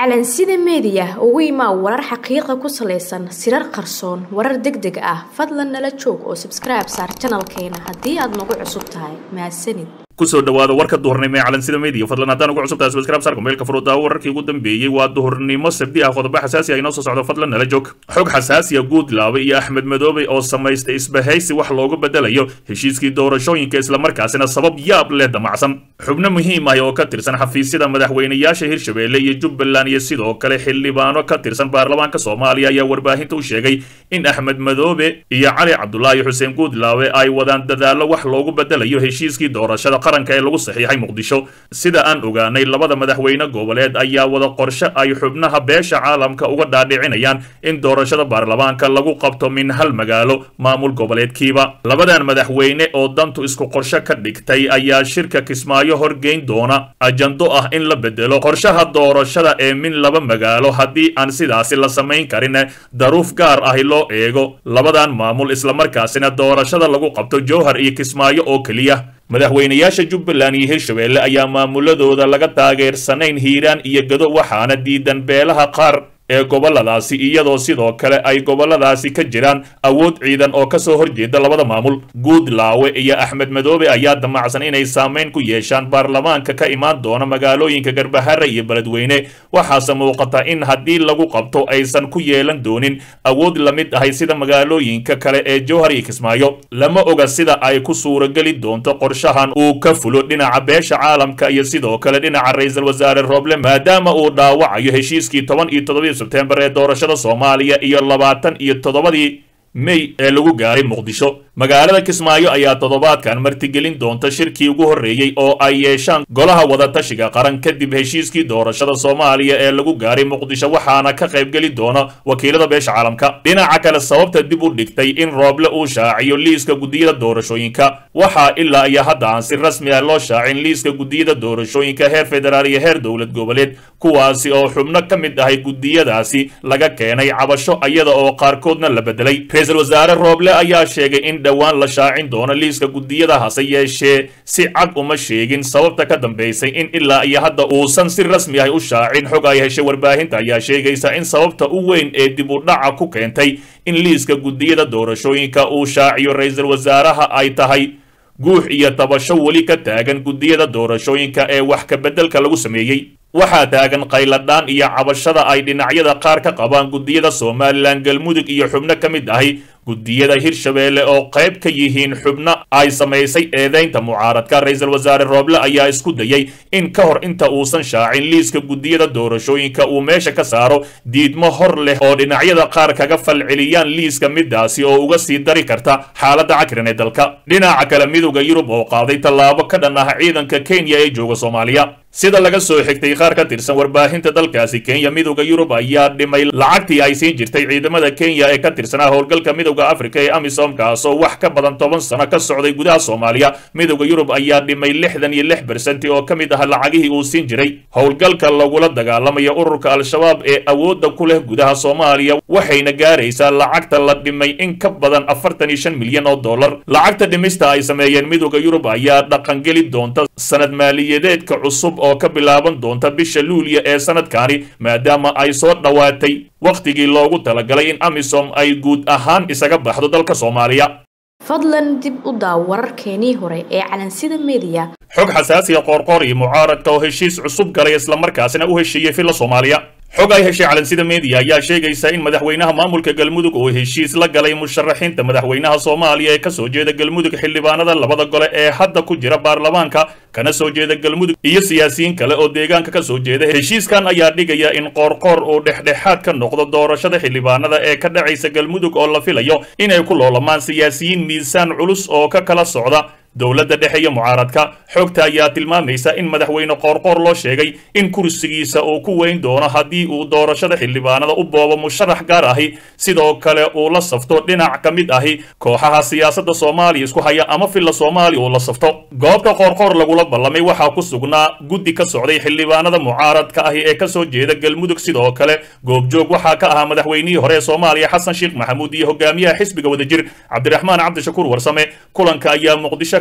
calansida meediya ugu imaa warar xaqiiqa ku salaysan sirar qarsoon warar deg deg ah fadlan nala joog oo sabskribe saar janalkeena haddii aad nagu cusub tahay mahadsanid kusoo dhawaada warka duhurnimo ee calansida media fadlan haddaan ugu cusubtahay subscribe sarka meelka furuudaa wararkii ugu dambeeyey waa duhurnimo sabdi ah qodobo xasaasi ah inoo soo socdo fadlan nala joog xog xasaasiya guudlaabe iyo axmed madoobe oo samaystay isbahaysi wax loogu bedelayo heshiiskii doorashooyinka islamarkaasina sabab yaab leh damacsan xubno muhiim ah oo ka tirsan xafiisyada madaxweynayaasha hirshabelle iyo jubbaland iyo sidoo kale xildhibaano ka tirsan baarlamaanka soomaaliya ayaa warbaahinta u sheegay in axmed madoobe iyo cali cabdulaahi xuseen guudlaabe ay wadaan dadaallo wax loogu bedelayo heshiiskii doorashada qaranka ee lagu saxiixay muqdisho sida aan ogaanay labada madaxweyne goboleed ayaa wada qorshe ay xubnaha beesha caalamka uga dhaadhicinayaan in doorashada baarlamaanka lagu qabto min hal magaalo maamul goboleedkiiba labadan madaxweyne oo dantu isku qorshe ka dhigtay ayaa shirka kismaayo horgeyn doona ajando ah in la bedelo qorshaha doorashada ee min laba magaalo haddii aan sidaasi la samayn karin daruuf gaar ahi loo eego labadan maamul islamarkaasina doorashada lagu qabto jowhar iyo kismaayo oo keliya madaxweynayaasha jubbaland iyo hirshabelle ayaa maamuladooda laga taageersanayn hiiraan iyo gado waxaana diidan beelaha qaar ee goboladaasi iyadoo sidoo kale ay goboladaasi ka jiraan awood ciidan oo kasoo horjeeda labada maamul guudlaawe iyo axmed madoobe ayaa damacsan inay saameyn ku yeeshaan baarlamaanka ka imaan doona magaalooyinka garbahare iyo beledweyne waxaase muuqata in haddii lagu qabto aysan ku yeelan doonin awood la mid ahay sida magaalooyinka kale ee jowhar iyo kismaayo lama oga sida ay ku suurageli doonto qorshahan uu ka fulo dhinaca beesha caalamka iyo sidoo kale dhinaca ra-iisul wasaare roble maadaama uu dhaawacayo heshiiskii toban iyo todoba sebtembar ee doorashada soomaaliya iyo labaatan iyo toddobadii mey ee lagu gaaray muqdisho magaalada kismaayo ayaa toddobaadkan martigelin doonta shirkii ugu horreeyey oo ay yeeshaan golaha wadatashiga qaran kadib heshiiskii doorashada soomaaliya ee lagu gaaray muqdisho waxaana ka qaybgeli doona wakiilada beesha caalamka dhinaca kale sababta dib u dhigtay in rooble uu shaaciyo liiska guddiyada doorashooyinka waxaa ilaa iyo hadda aan si rasmi ah loo shaacin liiska guddiyada doorashooyinka heer federaal iyo heer dowlad goboleed kuwaasi oo xubno ka mid ahay guddiyadaasi laga keenay cabasho iyada oo qaarkoodna la bedelay ra-iisul wasaare rooble ayaa sheegay in dhowaan la shaacin doono liiska guddiyada hase yeeshee si cad uma sheegin sababta ka dambaysay in ilaa iyo hadda uusan si rasmi ah u shaacin xog ay heshay warbaahinta ayaa sheegaysa in sababta u weyn ee dib u dhaca ku keentay in liiska guddiyada doorashooyinka uu shaaciyo ra-iisul wasaaraha ay tahay guux iyo tabasho weli ka taagan guddiyada doorashooyinka ee wax ka beddelka lagu sameeyey waxaa taagan qayladhaan iyo cabashada ay dhinacyada qaar ka qabaan guddiyada somalilan galmudug iyo xubno ka mid ahi guddiyada hirshabelle oo qayb ka yihiin xubno ay samaysay eedaynta mucaaradka ra-iisul wasaare rooble ayaa isku dayay in ka hor inta uusan shaacin liiska guddiyada doorashooyinka uu meesha ka saaro diidmo hor leh oo dhinacyada qaar kaga falceliyaan liiska midaasi oo uga sii dari karta xaaladda cakrin ee dalka dhinaca kale midowda yurub oo qaaday tallaabo ka dhan ah ciidanka kenya ee jooga soomaaliya sida laga soo xigtay qaar ka tirsan warbaahinta dalkaasi kenya midowda yurub ayaa dhimay lacagtii ay siin jirtay ciidamada kenya ee ka tirsanaa howlgalka midowda afrika ee amisom kaasoo wax ka badan toban sano ka socday gudaha soomaaliya midowda yurub ayaa dhimay lixdan iyo lix bersenti oo ka mid ah lacagihii uu siin jiray howlgalka lagula dagaalamayo ururka al-shabaab ee awoodda ku leh gudaha soomaaliya waxayna gaaraysaa lacagta la dhimay in ka badan afartan iyo shan milyan oo dollar lacagta dhimista ay sameeyeen midowda yurub ayaa dhaqangeli doonta sanad maaliyadeedka cusub oo ka bilaaban doonta bisha luuliya ee sanadkani maadaama ay soo dhowaatay wakhtigii loogu talagalay in amisom ay guud ahaan isaga baxdo dalka soomaaliya fadlan dib u daaw wararkeenii hore ee calansida meediya xog xasaasiya qoorqoor iyo mucaaradka oo heshiis cusub galay islamarkaasina u heshiiyey filla soomaaliya xog ay heshay calansida media ayaa sheegaysa in madaxweynaha maamulka galmudug uu heshiis la galay musharaxiinta madaxweynaha soomaaliya ee kasoo jeeda galmudug xildhibaanada labada gole ee hadda ku jira baarlamaanka kana soo jeeda galmudug iyo siyaasiyiin kale oo deegaanka ka soo jeeda heshiiskan ayaa dhigaya in qoorqoor uu dhexdhexaad ka noqdo doorashada xildhibaanada ee ka dhacaysa galmudug oo la filayo inay ku loolamaan siyaasiyiin miisaan culus oo ka kala socda dowladda dhexe iyo mucaaradka xogta ayaa tilmaamaysa in madaxweyne qoorqoor loo sheegay in kursigiisa uu ku weyn doono haddii uu doorashada xildhibaanada u boobo musharax gaar ahi sidoo kale uu la safto dhinac ka mid ahi kooxaha siyaasadda soomaaliya isku haya ama filla soomaaliya uu la safto goobta qoorqoor lagula ballamay waxaa ku sugnaa guddi ka socday xildhibaanada mucaaradka ahi ee kasoo jeeda galmudug sidoo kale goobjoog waxaa ka ahaa madaxweynihii hore ee soomaaliya xasan sheekh maxamuud iyo hogaamiyaha xisbiga wadajir cabdiraxmaan cabdishakuur warsame kulanka ayaa muqdisho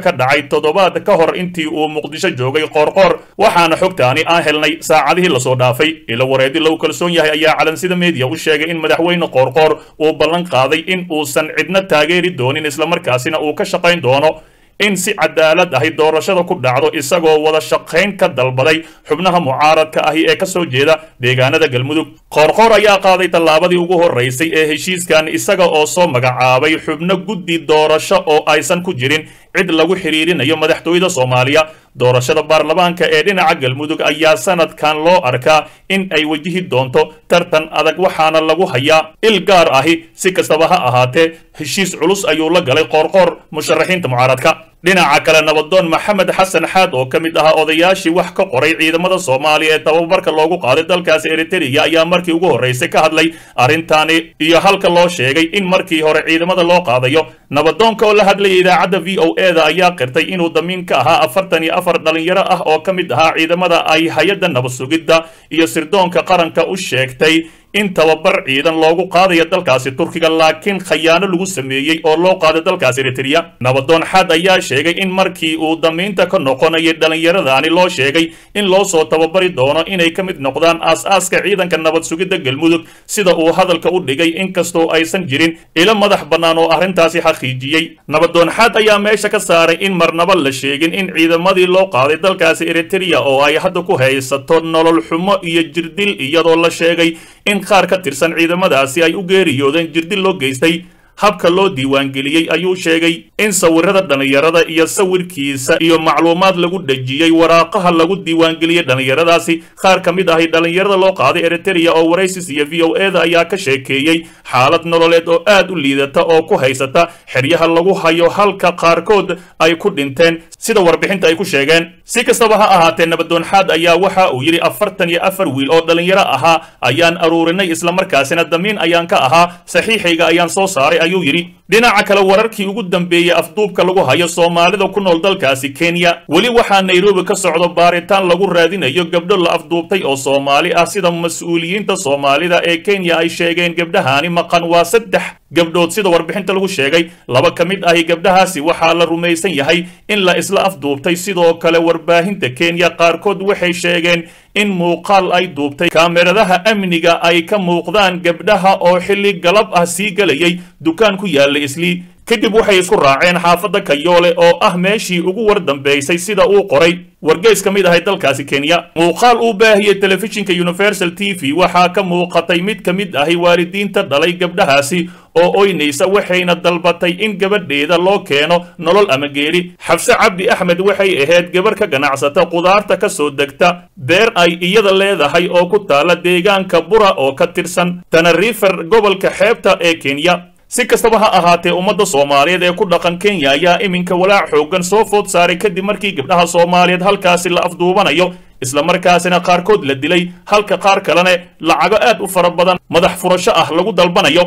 ka dhacay toddobaad ka hor intii uu muqdisho joogay qoorqoor waxaana xogtaani aan helnay saacadihii lasoo dhaafay ilo wareedi lagu kalsoon yahay ayaa calansida meediya u sheegay in madaxweyne qoorqoor uu ballan qaaday in uusan cidna taageeri doonin islamarkaasina uu ka shaqayn doono in si cadaalad ahi doorashada ku dhacdo isagoo wada shaqayn ka dalbaday xubnaha mucaaradka ahi ee kasoo jeeda deegaanada galmudug qoorqoor ayaa qaaday tallaabadii ugu horeysay ee heshiiskan isaga oo soo magacaabay xubno guddi doorasho oo aysan ku jirin cid lagu xiriirinayo madaxtooyada soomaaliya doorashada baarlamaanka ee dhinaca galmudug ayaa sanadkan loo arkaa in ay wajihi doonto tartan adag waxaana lagu hayaa il gaar ahi si kastaba ha ahaatee heshiis culus ayuu la galay qoorqoor musharaxiinta mucaaradka dhinaca kale nabadoon maxamed xasan xaad oo ka mid ahaa odayaashii wax ka qoray ciidamada soomaaliya ee tababarka loogu qaaday dalkaasi eritrea ayaa markii ugu horreysay ka hadlay arrintaani iyo halka loo sheegay in markii hore ciidamada loo qaadayo nabadoonka oo la hadlaya idaacadda v o e da ayaa qirtay inuu damiin ka ahaa afartan iyo afar dhalinyaro ah oo ka mid ahaa ciidamada ay hay-adda nabad sugidda iyo sirdoonka qaranka u sheegtay in tababar ciidan loogu qaadayo dalkaasi turkiga laakiin khayaano lagu sameeyey oo loo qaaday dalkaasi eritrea nabadoon xaad ayaa sheegay in markii uu damiinta ka noqonayay dhallinyaradaani loo sheegay in loo soo tababari doono inay ka mid noqdaan aas-aaska ciidanka nabad sugidda galmudug sida uu hadalka u dhigay inkastoo aysan jirin ilo madax bannaan oo arrintaasi xaqiijiyey nabadoon xaad ayaa meesha ka saaray in marnaba la sheegin in ciidamadii loo qaaday dalkaasi eritrea oo ay hadda ku haysato nolol xumo iyo jirdil iyadoo la sheegay in qaar ka tirsan ciidamadaasi ay u geeriyoodeen jirdil loo geystay habka loo diiwaangeliyey ayuu sheegay in sawirada dhallinyarada iyo sawirkiisa iyo macluumaad lagu dhejiyey waraaqaha lagu diiwaangeliyey dhallinyaradaasi qaar ka mid ahi dhallinyarada loo qaaday eritrea oo waraysis iyo v o e da ayaa ka sheekeeyey xaalad nololeed oo aad u liidata oo ku haysata xeryaha lagu hayo halka qaarkood ay ku dhinteen sida warbixinta ay ku sheegeen si kastaba ha ahaatee nabadoonxaad ayaa waxa uu yidhi afartan iyo afar wiil oo dhallinyaro ahaa ayaan aruurinay islamarkaasina damiin ayaan ka ahaa saxiixayga ayaan soo saaray ayuu yidhi dhinaca kale wararkii ugu dambeeyey afduubka lagu hayo soomaalida ku nool dalkaasi kenya weli waxaa nairobi ka socdo baaritaan lagu raadinayo gabdho la afduubtay oo soomaali ah sida mas-uuliyiinta soomaalida ee kenya ay sheegeen gabdhahaani maqan waa saddex gabdhood sida warbixinta lagu sheegay laba ka mid ahi gabdhahaasi waxaa la rumaysan yahay in la isla afduubtay sidoo kale warbaahinta kenya qaarkood waxay sheegeen in muuqaal ay duubtay kaameradaha amniga ay ka muuqdaan gabdhaha oo xilli galab ah sii gelayay dukaan ku yaalla islii kadib waxay isku raaceen xaafadda kayoole oo ah meeshii ugu war dambaysay sida uu qoray wargeys ka mid ahay dalkaasi kenya muuqaal uu baahiyey telefishinka universal t v waxaa ka muuqatay mid ka mid ahi waalidiinta dhalay gabdhahaasi oo oynaysa waxayna dalbatay in gabadheeda loo keeno nolol ama geeri xabse cabdi axmed waxay ahayd gabarh ka ganacsata qudaarta ka soo degta beer ay iyada leedahay oo ku taala deegaanka bura oo ka tirsan tanarifer gobolka xeebta ee kenya si kastaba ha ahaatee ummadda soomaaliyeed ee ku dhaqan kenya ayaa iminka walaac xooggan soo food saaray kadib markii gabdhaha soomaaliyeed halkaasi la afduubanayo islamarkaasina qaarkood la dilay halka qaar kalene lacago aad u fara badan madax furasho ah lagu dalbanayo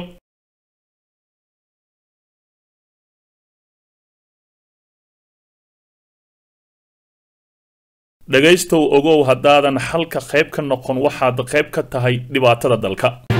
dhegaystow ogow haddaadan halka qayb ka noqon waxaad qayb ka tahay dhibaatada dalka